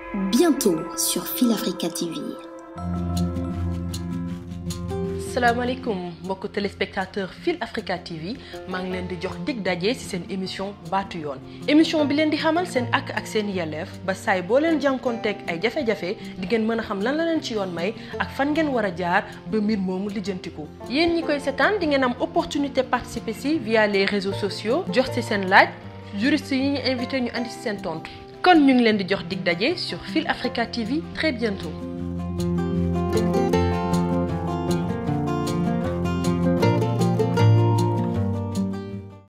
bientôt sur Fil Africa TV. salaamaaleykum mbokku téléspectateur Fil Africa TV maa ngi leen di jox dig daje ci seen émission baatu yoon émission bi leen di xamal seen ak ak seen yelleef ba saay boo leen jànkoonteeg ay jafe-jafe di ngeen mën a xam lan la leen ci yoon may ak fan ngeen war a jaar ba mbir moomu lijjantiku. yéen ñi koy seetaan di ngeen am opportunité participer ci via les réseaux sociaux jox ci seen laaj juriste yi ñu invité ñu andi ci seen tontu kon ñu ngi leen di jox dig daje sur Fil Africa TV très bientôt.